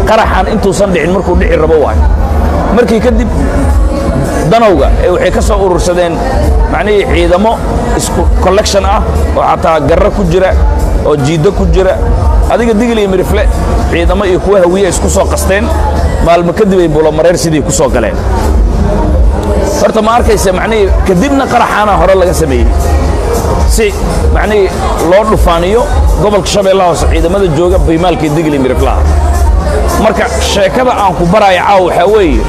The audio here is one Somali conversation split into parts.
qaraxan intuusan dhicin markuu dhici rabo waayo markii kadib danowga ee waxay ka soo urursadeen macnihii ciidamo isku collection ah oo xataa garro ku jira oo jiiddo ku jira adiga digil iyo mirifle ciidamo iyo kuwa hawiye isku soo qasteen maalmo kadib ay bulomareer sidii ku soo galeen horta ma arkaysa macnihii kadibna qaraxaana hore laga sameeyey si macnihii loo dhufaaniyo gobolka shabeellaha hoose ciidamada jooga baymaalkii digil iyo miriflaha marka sheekada aan ku baraayo caaw waxaa weeye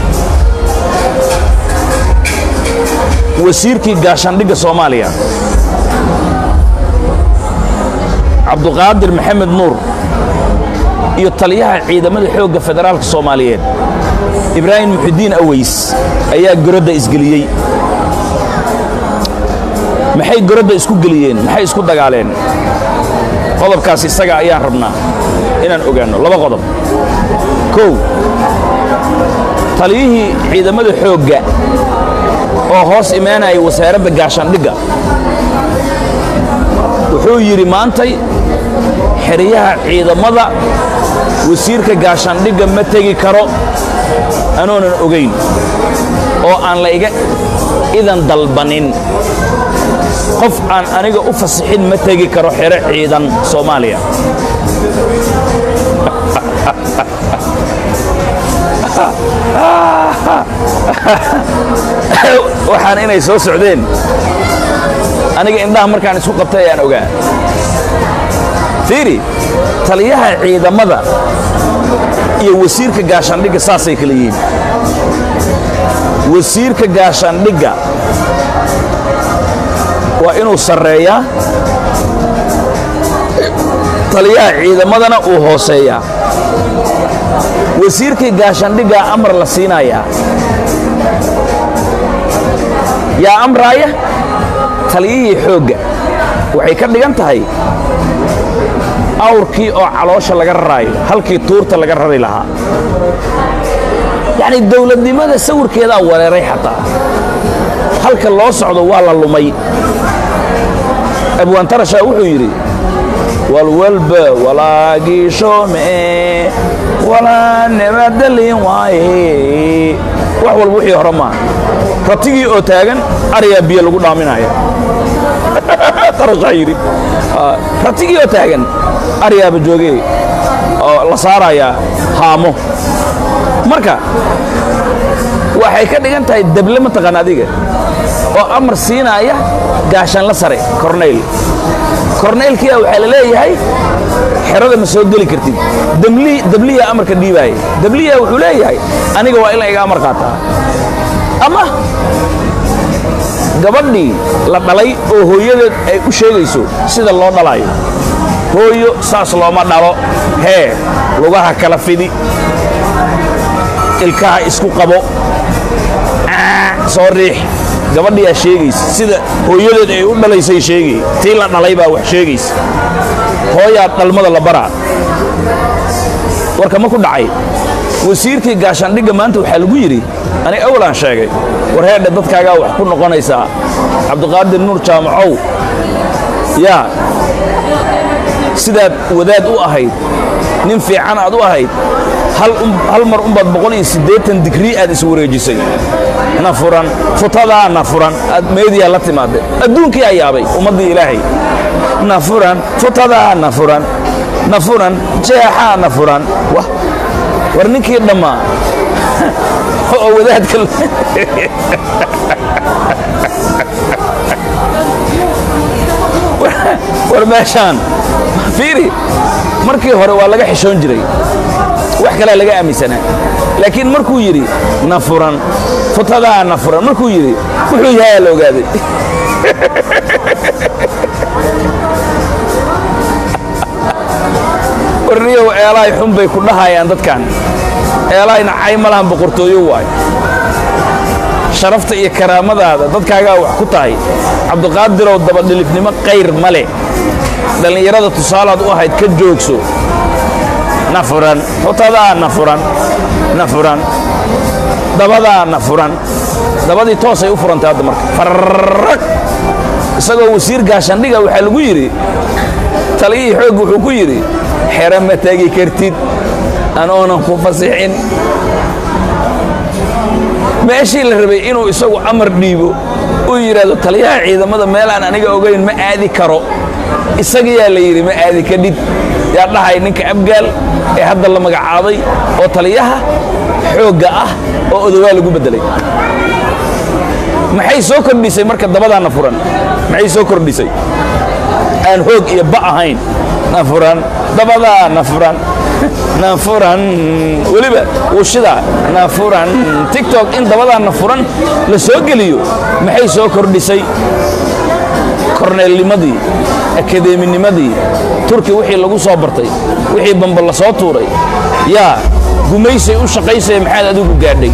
wasiirkii gaashaandhigga soomaaliya cabduqaadir maxamed nuur iyo taliyaha ciidamada xoogga federaalka soomaaliyeed ibraahim muxidiin aweys ayaa gorodda isgeliyey maxay gorodda isku geliyeen maxay isku dagaaleen qodobkaas isaga ayaan rabnaa inaan ogaanno laba qodob kow taliyihii ciidamada xoogga oo hoos imaanaya wasaaradda gaashaandhigga wuxuu yidhi maantay xeryaha ciidamada wasiirka gaashaandhigga ma tegi karo anoonan ogayn oo aan la iga idan dalbanin qof aan aniga u fasixin ma tegi karo xero ciidan soomaaliya waxaan inay soo socdeen aniga indhaha markaan isku qabtay ayaan ogaa fiiri taliyaha ciidamada iyo wasiirka gaashaandhigga saasay kala yihiin wasiirka gaashaandhigga waa inuu sarreeyaa taliyaha ciidamadana uu hooseeyaa wasiirkii gaashaandhiggaa amar la siinayaa yaa amraaya taliyihii xoogga waxay ka dhigan tahay awrkii oo caloosha laga raraayo halkii tuurta laga rari lahaa yacni dawladnimada sawirkeedaa wareeray xataa halka loo socdo waa la lumay abwaantarashaa wuxuu yidhi walwalba walaagiishome walaa nabadalin waaye wax walba wixii hore maaha ratigii oo taagan aryaa biyo lagu dhaaminaya tarashaa yidhi ratigii oo taagan aryaaba joogee oo la saarayaa haamo marka waxay ka dhigan tahay dable mataqaan adiga oo amar siinaaya gaashaanla sare kornayl kornaylkiia waxaa la leeyahay xerada ma soo geli kartid dabliyaa amarka dhiibaaya dabliyaa wuxuu leeyahay aniga waa in la iga amar qaataa ama gabadhii la dhalay oo hooyadeed ay u sheegayso sida loo dhalaayo hooyo saas looma dhalo hee lugaha kala fidi ilkaha isku qabo soo riix gabadhiyaa sheegaysa sida hooyadeed ay u dhalaysay sheegay tii la dhalay baa wax sheegaysa hooyaa dhalmada la baraa warka ma ku dhacay wasiirkii gaashaandhigga maanta waxaa lagu yidhi aniga awalaan sheegay war heedhe dadkaagaa wax ku noqonaysaa cabdiqaadir nuur jaamacow yaa sidaad wadaad u ahayd nin fiican aad u ahayd hal mar umbaad boqol iyo siddeetan digrii aad iswareejisay na furan futadaa na furan aad meediyaa la timaadeen adduunkii aa yaabay ummaddii ilaahay na furan futadaa na furan na furan jeexaa na furan wah war ninkii dhammaa oo wadaadka war meeshaan fiiri markii hore waa laga xishoon jiray wax kalea laga aaminsanaa laakiin markuu yidhi na furan futadaa na furan markuu yidhi wuxuu yahayaa la ogaaday warniyow eelaay xun bay ku dhahayaan dadkan eelaayna cay ma lahan boqortooyo waay sharafta iyo karaamadaada dadkaagaa wax ku tahay cabdiqaadirow dabadhilifnimo qayr ma leh dhallinyarada tusaalaad u ahayd ka joogso na furan futadaa na furan na furan dabadaa na furan dabadii toosay u furantay hadda marka farrag isagoo wasiir gaashaandhiga waxaa lagu yidhi taliyihii xoogga wuxuu ku yidhi xero ma tegi kartid anoonan ku fasixin meeshii la rabay inuu isagu amar dhiibo uu yidhaahdo taliyaha ciidamada meelaan aniga ogayn ma aadi karo isagayaa la yidhi ma aadi kadhid yaa dhahay ninka abgaal ee hadda la magacaabay oo taliyaha xoogga ah oo odowaa lagu beddelay maxay soo kordhisay marka dabadaana furan maxay soo kordhisay aan hoog iyo ba ahayn na furan dabadaa na furan na furan weliba wushida na furan tiktok in dabadaa na furan la soo geliyo maxay soo kordhisay korneelnimadii akadeeminimadii turki wixii lagu soo bartay wixii bamba la soo tuuray yaa gumaysay u shaqaysaya maxaad adigu gaadhay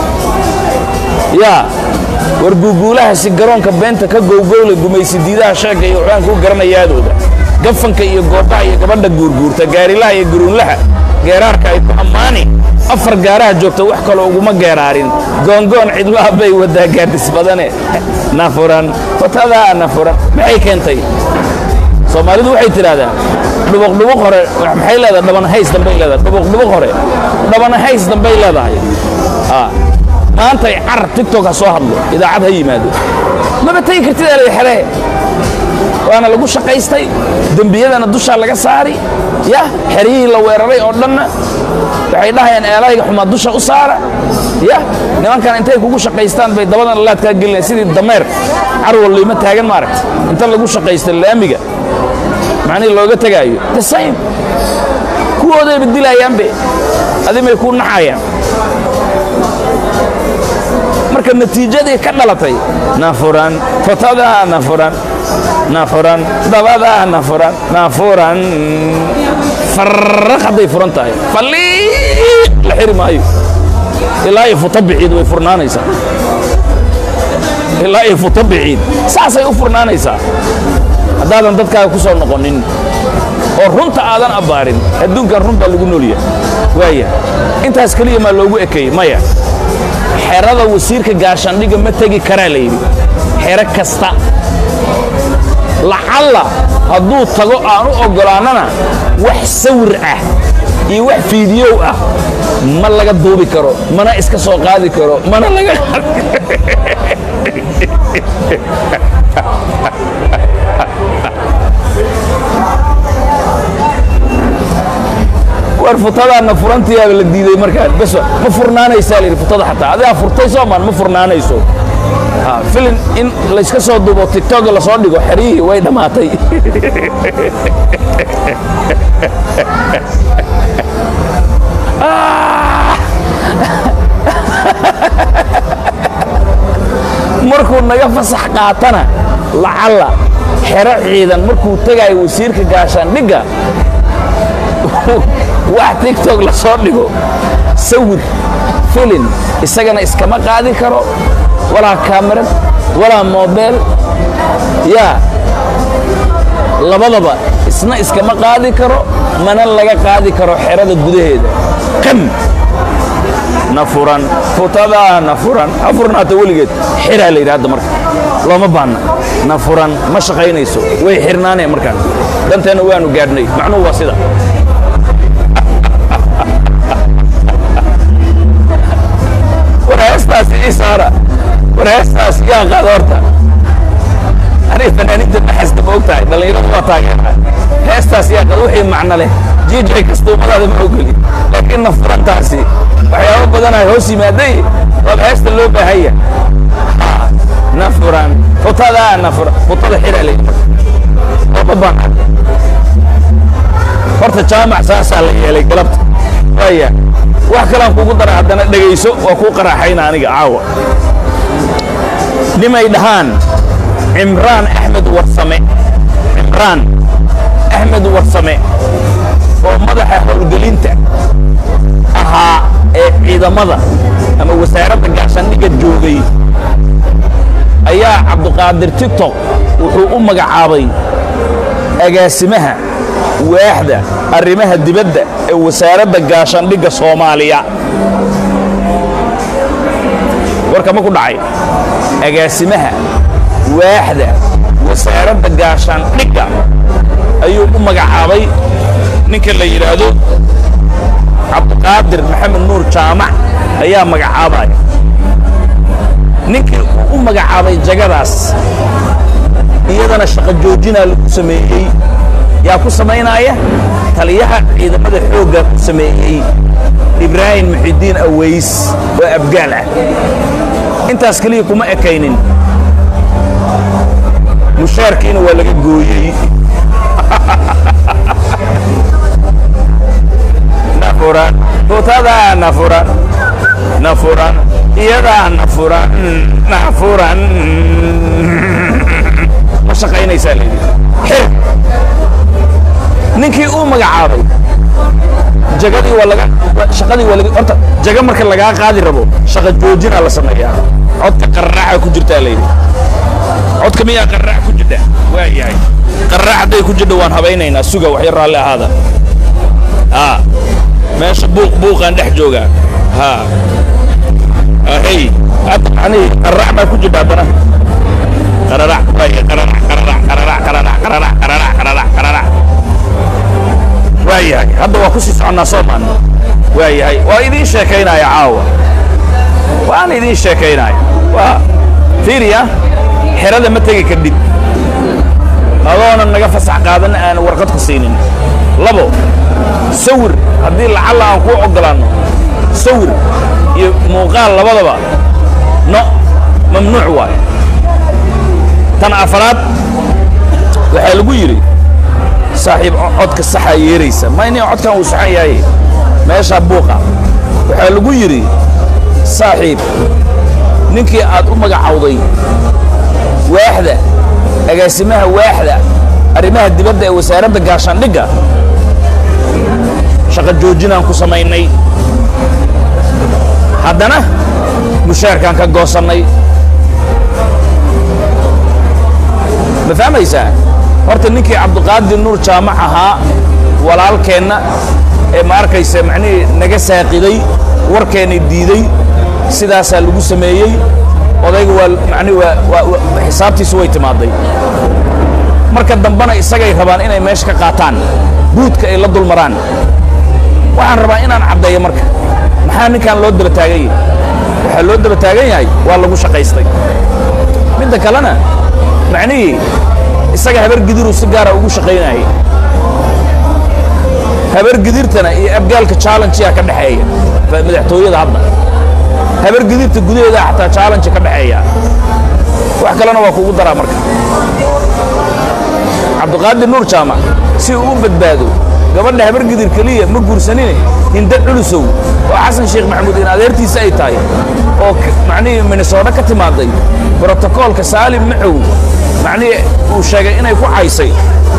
yaa war guuguulahaasi garoonka beenta ka gowgowla gumaysi diidaha sheegga iyo waxbaan kuu garanayaadooda gafanka iyo goobaha iyo gabadha guurguurta gaarilaha iyo guruunlaha geeraarka ay ku ammaani afar gaaraha joogta wax kaloo uguma geeraarin goongoon cidlaha bay wadaa gaadhis badane nafuran watadaa nafuran maxay keentay soomaalidu waxay tidhaahdaa dhubuqdhubuq hore maxay leedahay dhabanahays dambay leedahay dhubuqdhubuq hore dhabanahays dambay leedahay maantay car tigtok ha soo hadlo idaacad ha yimaado maba tegi kartid alay xeree waana lagu shaqaystay dembiyadana dushaa laga saari ya xeryihii la weeraray oo dhanna waxay dhahayaan eelayga xumaa dusha u saara ya nimankan intay kugu shaqaystaan bay dabadan laadkaa gelinayan sidii dameer carwal liima taagan maaragta inta lagu shaqaysta laamiga macnihii looga tegaayo the same kuwoodayba dilayaanbe adimay kuu naxayaan marka natiijadii ka dhalatay nafuran fotadaa nafuran nafuran dabadaa nafuran nafuran farraq hadday furan tahay falliiq la xiri maayo ilaa iyo futa biciid way furnaanaysaa ilaa iyo futa biciid saasay u furnaanaysaa haddaadan dadkaaga ku soo noqonin oo runta aadan abbaarin adduunkan run baa lagu noolya waaya intaas keliya maa loogu ekeeyey maya xerada wasiirka gaashaandhigga ma tegi karaa la yidhi xero kasta lacalla hadduu tago aan u oggolaannana wax sawir ah iyo wax fiidiyow ah ma laga duubi karo mana iska soo qaadi karo mana laga war futadaana furantiyaaba la diiday markaan bes ma furnaanaysaa layidhi futada xataa adigaa furtay soomaan ma furnaanayso filin in layska soo duubo tiktok lasoo dhigo xeryihii way dhammaatay markuu naga fasax qaatana lacalla xero ciidan markuu tegaayo wasiirka gaashaandhigga wax tiktok la soo dhigo sawir filin isagana iskama qaadi karo walaa kaamirad walaa moobeel yaa labadaba isna iskama qaadi karo mana laga qaadi karo xerada gudaheeda qam na furan futadaa na furan ha furnaata weligeed xiraa la yidhi hadda marka looma baanna na furan ma shaqaynayso way xirnaaneen markaan danteenna waanu gaadhnay macnuhu waa sida war heestaas ii saara war heestaas yaa qaada horta aniga fanaaniinta naxasta ma og tahay dhallinyaradu waa taageeraa heestaas yaa qaada wixii macno leh jiijay kastuumadaada ma ogeli laakiin na furantaasi waxyaabo badanaa hoos yimaaday waaba heesta loo baahanya na furan futadaa na furan futada xira le looma baana horta jaamac saasaa la yeelay galabta waaya wax kalaan kugu dara haddana dhegayso waa kuu qaraaxayna aniga caawa nimay dhahaan cimraan axmed warsame cimraan axmed warsame oo madaxa howlgelinta ahaa ee ciidamada ama wasaaradda gaashaandhigga joogay ayaa cabduqaadir tiktok wuxuu u magacaabay agaasimaha waaxda arrimaha dibadda ee wasaaradda gaashaandhigga soomaaliya warka ma ku dhacay agaasimaha waaxda wasaaradda gaashaandhigga ayuu u magacaabay ninka la yidhaahdo cabdiqaadir maxamed nuur jaamac ayaa magacaabaya ninkii u magacaabay jagadaas iyadana shaqo joojinaa lagu sameeyey yaa ku samaynaya taliyaha ciidamada xoogga ku sameeyey ibraahim muxidiin aweys oo abgaal ah intaas keliya kuma ekaynin mushaarkiina waa laga gooyey nafuran butada nafuran nafuran iyadaa nafuran nafuran ma shaqaynaysaa layidhi xir ninkii uu magacaabay jagadii waa laga shaqadii waa laga horta jaga marka lagaa qaadi rabo shaqa joojinaa la sameeyaa codka qarraaca ku jirtaa layidhi codka miyaa qarraac ku jidha waa yahay qarraac hadday ku jidho waan habaynaynaa suga waxyar raalli ahaada haa meesha buuq buuqaan dhex joogaa haa hey hadda macnihii qarraac baa ku jidha haddana qararac waaya qararac qararac qararac qararac qararac qararac qararac qararac waa yahay hadda waa ku sii soconnaa soomaan waa yahay waa idiin sheekaynaya caawa waan idiin sheekaynaya waa fiiriya xerada ma tegi kadhib adoonan naga fasax qaadan aan warqad ku siinin labo sawir haddii lacalla aan kuu oggolaanno sawir iyo muuqaal labadaba no mamnuuc waayo tan afaraad waxaa lagu yidhi saaxiib codka saxaa yeeraysa mayni codkan uu saxan yahay meeshaa buuqa waxaa lagu yidhi saaxiib ninkii aad u magacawday waaxda agaasimaha waaxda arrimaha dibadda ee wasaaradda gaashaandhigga shaqo joojinaan ku samaynay haddana mushaarkaan ka goosannay ma fahmaysaa horta ninkii cabdiqaadir nuur jaamac ahaa walaalkeenna ee ma arkaysa macnihii naga saaqiday warkeenna diiday sidaasaa lagu sameeyey odayga waa macnihi waa waa waa xisaabtiisu way timaaday marka dambena isagay rabaan inay meesha ka qaataan buudka ay la dul maraan waxaan rabaa inaan caddeeyo marka maxaa ninkan loo daba taagan yahay waxaa loo daba taagan yahay waa lagu shaqaystay midda kalena macnihii isaga habar gidiruu si gaara ugu shaqaynayay habar gidirtana iyo abgaalka challenge-yaa ka dhexeeya madaxtooyada hadda habar gidirta gudaheeda xataa challenge ka dhexeeya wax kalena waa kugu daraa marka cabdiqaadir nuur jaamac si uu u badbaado gabadha habar gidir keliya ma guursanine hinda culusow oo xasan sheekh maxamuud in adeertiisa ay tahay oo macnihii minnesooto ka timaaday brotokoolka saalim macow macnihii uu sheegay inay ku caysay